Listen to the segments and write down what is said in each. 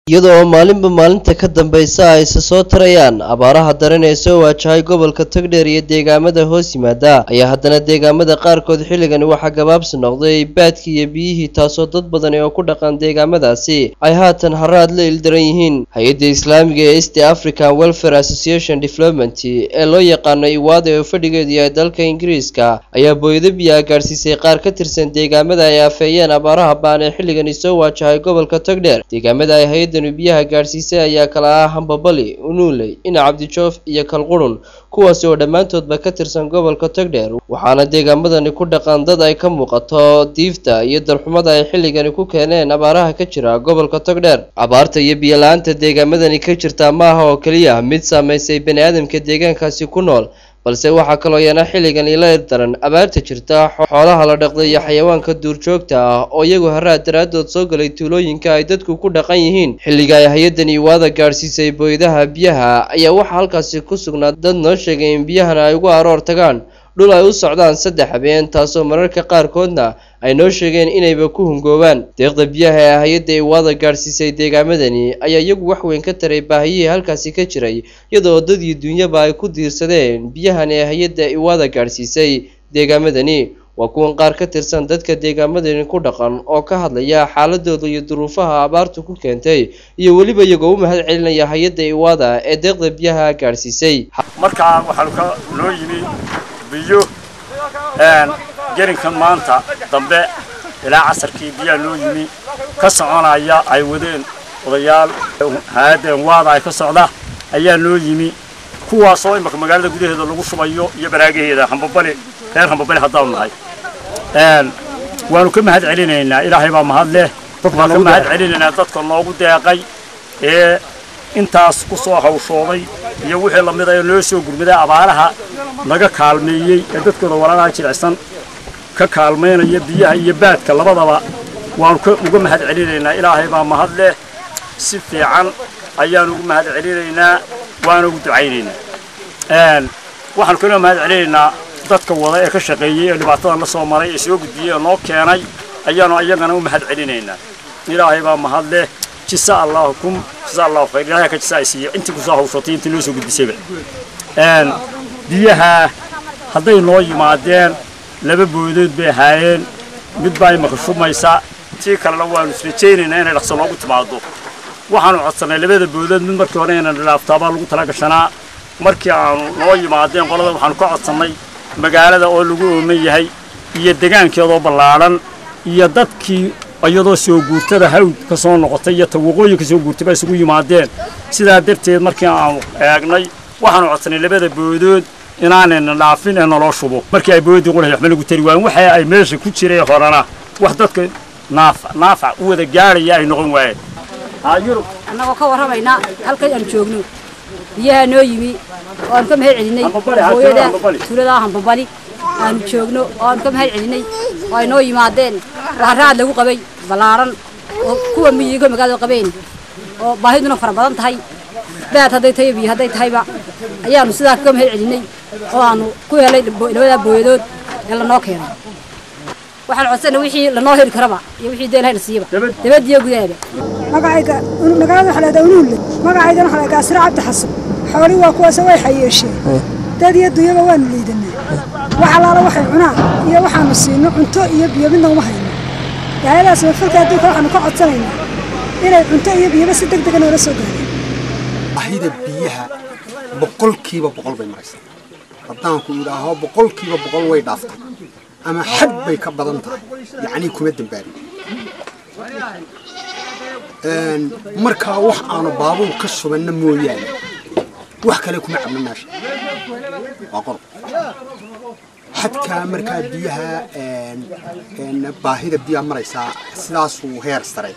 iyadoo maalinba maalinta ka dambaysa ay isa soo tarayaan abaaraha daran ee soo waajahay gobolka togdheer iyo deegaamada hoos yimaada ayaa haddana deegaamada qaarkood xilligani waxaa gabaabsi noqday baadkii iyo biyihii taasoo dad badani oo ku dhaqan deegaamadaasi ay haatan haraad la ildaran yihiin hay-adda islaamiga ee east african welfare association development ee loo yaqaano iwaada oo fadhigeedu yahay dalka ingiriiska ayaa booyado biyaha gaadhsiisay qaar ka tirsan deegaamada ay afeeyeen abaaraha baan ee xilligani soo waajahay gobolka togdheer deegaamada ay hay-addan biyaha gaadhsiisay ayaa kala ah hambabali unuuley ina cabdijoof iyo kalqurun kuwaasi oo dhammaantoodba ka tirsan gobolka togdheer waxaana deegaamadani ku dhaqan dad ay ka muuqato diifta iyo darxumada ay xilligani ku keeneen abaaraha ka jira gobolka togdheer abaarta iyo biyo-la-aanta deegaamadani ka jirta maaha oo keliya mid saameysay bani aadamka deegaankaasi ku nool balse waxaa kaloo yana xilligan ila daran abaarta jirta xoolaha la dhaqday iyo xayawaanka duurjoogta ah oo iyagu haraad daraadood soo galay tuulooyinka ay dadku ku dhaqan yihiin xilliga ay hay-addan iwaada gaadhsiisay booyadaha biyaha ayaa waxaa halkaasi ku sugnaa dad noo sheegay in biyahana ay ugu aroor tagaan dhul ay u socdaan saddex habeen taasoo mararka qaarkoodna ay noo sheegeen inayba ku hungoobaan deeqda biyaha ee hay-adda iwaada gaadhsiisay deegaamadani ayaa iyagu wax weyn ka taray baahiyihii halkaasi ka jiray iyadoo dad iyo duunyaba ay ku diirsadeen biyahan ee hay-adda iwaada gaadhsiisay deegaamadani waa kuwan qaar ka tirsan dadka deegaamadani ku dhaqan oo ka hadlaya xaaladooda iyo duruufaha abaartu ku keentay iyo weliba iyagoo u mahad celinaya hay-adda iwaada ee deeqda biyaha gaadhsiisay markaa waxaanu ka noo yimi biyo gerinkan maanta dambe ilaa casarkii biyaa noo yimi ka soconaya ay wadeen odayaal haadeen waada ay ka socda ayaa noo yimi kuwaasoo imaka magaalada gudaheeda lagu shubayo iyo baraagaheeda hambabali reer hambabali haddaanu nahay waanu ka mahad celinaynaa ilaahay baa mahad leh waan ka mahad celinaynaa dadka noogu deeqay ee intaas ku soo hawshooday iyo wixii lamid a ee noo soo gurmaday abaaraha naga kaalmeeyey ee dadkooda walaalaha jilicsan ka kaalmaynaya biyaha iyo baadka labadaba waanu uga mahad celinaynaa ilaahay baa mahad leh si fiican ayaanu ugu mahad celinaynaa waana ugu ducaynaynaa waxaanu kaloo mahad celinaynaa dadka wada ee ka shaqeeyey ee dhibaatadan la soo maray ee soo gudbiyey ee noo keenay ayaanu ayagana u mahad celinaynaa ilaahay baa mahad leh jisa allahu kum jisa allahu khayr ilaahay ka jisa ay siiyo intii kusoo hawshatay intii noo soo gudbisayba biyaha hadday noo yimaadeen laba boodood bay ahaayeen mid baa imaka shumaysa tii kalena waanu israjaynaynaa inay dhaqso noogu timaado waxaanu codsannay labada boodood mid markii hore inaan dhaaftaabaa lagu tala gashanaa markii aanu noo yimaadeen qolada waxaanu ka codsannay magaalada oo lagu ooman yahay iyo degaankeedoo ballaadhan iyo dadkii iyadoo soo guurtada hawd ka soo noqotay iyo tawaqooyin ka soo guurtay baa isugu yimaadeen sidaa darteed markii aanu eegnay waxaanu codsannay labada boodood inaanayna dhaafin ee naloo shubo markii ay boodii qulahay waxba lagu tari waayen waxa ay meesha ku jireen horena wax dadka naafac u wada gaadhaya ay noqon waayeen annagoo ka warramaynaa halkay aan joogno biyaha noo yimi oo aanu ka mahad celinay hooyada tuulada hambabali aanu joogno oo aanu ka mahad celinay oo ay noo yimaadeen raaraad lagu qabay ballaaran oo kuwa miyiga magaalada qabeen oo baahiduna fara badan tahay baad hadday tahay biyo hadday tahayba ayaanu sidaa ka mahad celinay oo aanu ku helay labada booyadood ee lanoo keenay waxaan codsana wixii lanoo heli karaba iyo wixii dee lahayna siiyaba dabadiyo gudaaba magacayga magaalada waxaa lahahdaa unuulle magacaygana waxaa lahahdaa asra cabdi xasan xoolii waa kuwaase way xayeesheen dad iyo dunyaba waanu liidanaa wax allaala waxay cunaan iyo waxaanu siino cunto iyo biyo midna uma hayno yaayadaas mafalka adduunka waxaanu ka codsanaynaa inay cunto iyo biyoba si deg dega noola soo gaareen baahida biyaha boqolkiiba boqol bay maraysaa haddaanku idhaaho boqolkiiba boqol way dhaaftay ama xad bay ka badan tahay yacnii kuma dambaarin markaa wax aanu baabuur ka subanna mooyaane wax kale kuma cabno meesha waa qor xadkaa markaa biyaha baahida biyaha maraysaa sidaasuu heer saray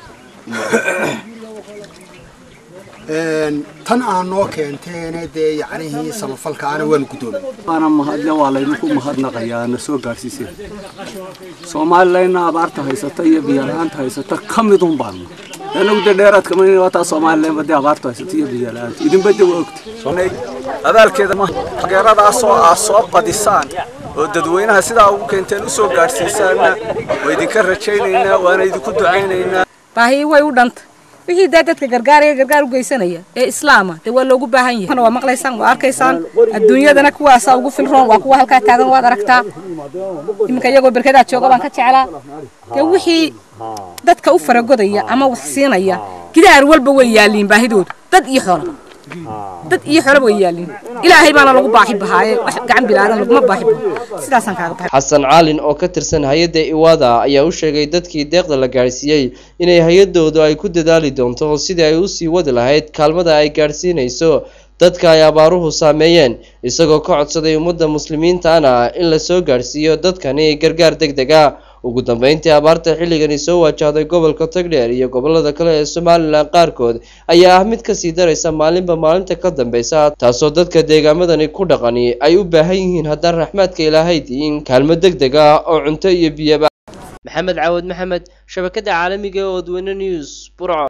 tan aan noo keenteene dee yacnihii samafalkaana waanu guddoomay waana mahadle waa laydinku mahadnaqayaa na soo gaadhsiiseen soomalilayna abaarta haysata iyo biyala-aanta haysata ka midun baanna anagu dee dheeraad kama waataa soomalilan badee abaarta haysata iyo biyala-aanta idinba de waa ogta abaalkeeda ma taageeradaasoo aa soo qadisaan oo dadweynaha sidaa ugu keenteen u soo gaadhsiisaanna waa idinka rajaynaynaa waana idinku ducaynaynaa baahi way u dhanta wixii daa dadka gargaaraya gargaar u geysanaya ee islaama dee waa loogu baahan yahay waa maqlaysaan waa arkaysaan adduunyadana kuwaasaa ugu filroon waa kuwa halkaa taagan waad aragtaa iminka iyagoo berkadaa jooga baan ka jeclaa dee wixii dadka u faragodaya ama wax siinaya gidaar walba way yaalliin baahidoodu dad iyo xoolaba dad iyo xoolaba way yaalliin ilaahay baana lagu baaxi bahaaye wax gacan bilaadan laguma baaxi baho sidaasaan kaaga baxay xasan caalin oo ka tirsan hay-adda iwaada ayaa u sheegay dadkii deeqda la gaadhsiiyey inay hay-adoodu ay ku dadaali doonto sidii ay usii wadi lahayd kaalmada ay gaadhsiinayso dadka ay abaaruhu saameeyeen isagoo ka codsaday ummadda muslimiintaana in la soo gaadhsiiyo dadkani gargaar deg deg ah ugu dambeyntii abaarta xilligani soo wajahday gobolka togdheer iyo gobolada kale ee somalilan qaarkood ayaa ah mid kasii daraysa maalinba maalinta ka dambeysa taasoo dadka deegaamadani ku dhaqani ay u baahan yihiin haddaan raxmaadka ilaahay diin kaalmo deg deg ah oo cunto iyo biyaba maxamed caawad maxamed shabakada caalamiga ee odweyne news burco